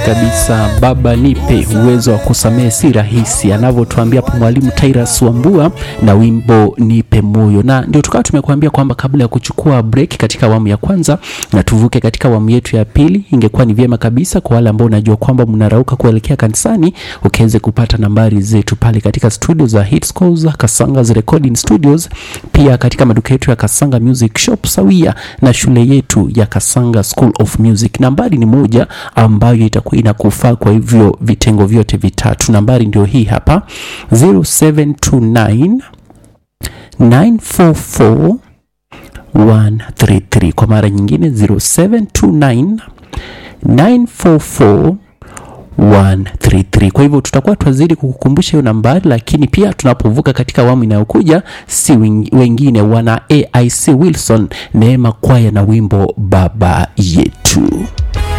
kabisa. Baba nipe uwezo wa kusamehe si rahisi, anavyotuambia hapo mwalimu Tyrus Wambua na wimbo nipe moyo. Na ndio tukawa tumekuambia kwamba kabla ya kuchukua break katika awamu ya kwanza na tuvuke katika awamu yetu ya pili, ingekuwa ni vyema kabisa kwa wale ambao unajua kwamba mnarauka kuelekea kanisani, ukiweze kupata nambari zetu pale katika studio za Hitscores Kasanga's Recording Studios, pia katika maduka yetu ya Kasanga Music Shop sawia na shule yetu ya Kasanga School of Music. Nambari ni moja ambayo itakuwa inakufaa kwa hivyo vitengo vyote vitatu. Nambari ndio hii hapa 0729 944 133. Kwa mara nyingine 0729 944 133. Kwa hivyo tutakuwa twazidi kukukumbusha hiyo nambari, lakini pia tunapovuka katika awamu inayokuja, si wengine wana AIC Wilson Neema Kwaya na wimbo baba yetu.